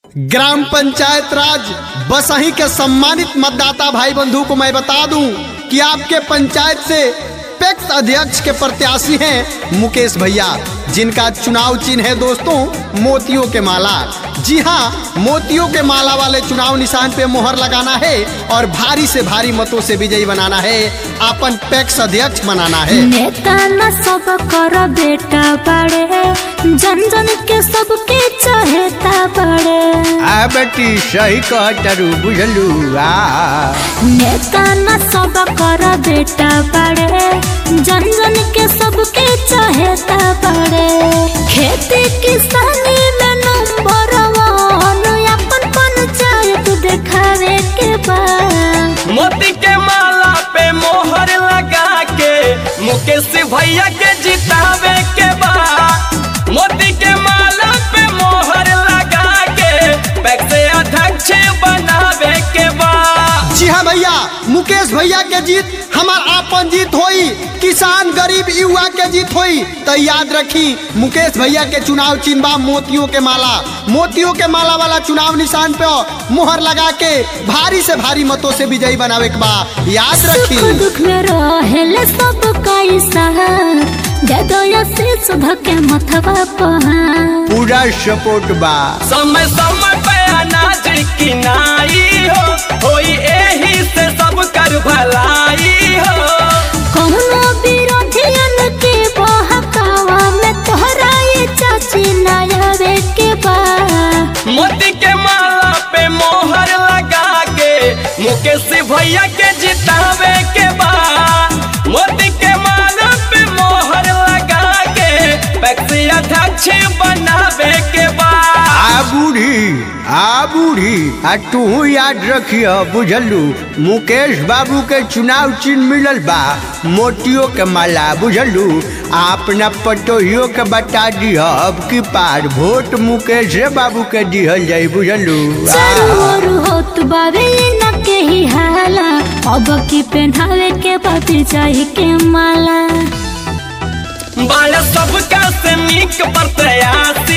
Gram panchayat राज बसही के सम्मानित मतदाता भाई बंधु को मैं बता दूं कि आपके पंचायत से पैक्स अध्यक्ष के प्रत्याशी हैं मुकेश भैया जिनका चुनाव चिन्ह है दोस्तों मोतियों के माला जी हाँ मोतियों के माला वाले चुनाव निशान पे मोहर लगाना है और भारी से भारी मतों से विजयी बनाना है अपन पैक्स अध्यक्ष बनाना है नेता न सब कर बेटा बड़े जन जन के सबके चहेता बड़े आ बेटी सही कहतरू बुझलू आ नेता न सब कर बेटा बड़े जन जन के सबके चहेता बड़े खेती किसानी में नंबर वन अपन पंचायत देखावे के बा मोती के माला पे मोहर लगा के मुकेश भैया के जितावे के बा मोती के माला पे मोहर लगा के पैक्स अध्यक्ष बनावे के बा जी हाँ भैया मुकेश भैया के जीत हमार आपन जीत होई किसान गरीब युवा के जीत होई तो याद रखी मुकेश भैया के चुनाव चिन्ह बा मोतियों के माला मोतियों के माला वाला चुनाव निशान पे मुहर लगा के भारी से भारी मतों से विजयी बनावे के बा याद सुख रखी दुख में रहेले सब कैसा दे दो आशीष धके मथवा पहा पूरा सपोर्ट बा समय समय पे अनाज किनाई हो होई एही से सब कर भलाई हो कौनो विरोधियन के बहकावा में तोहरा ये चाची नयावे के बा मोती के माला पे मोहर लगा के मुकेश भैया के जितावे के बा मोती के माला पे मोहर लगा के पैक्स अध्यक्ष बनावे के बा आ बूढ़ी आ बूढ़ी आ तू याद रखियो बुझलू मुकेश बाबू के चुनाव चिन्ह मिलल बा मोतियों के माला बुझलू आ अपना पटोहियो के बता दिह अब की पार वोट मुकेश बाबू के दिहल जाई बुझलू आ। चारू ओर होत बावे न के ही हाला अब की पहनावे के बाती चाही के माला बाल सबका से नीक प्रत्याशी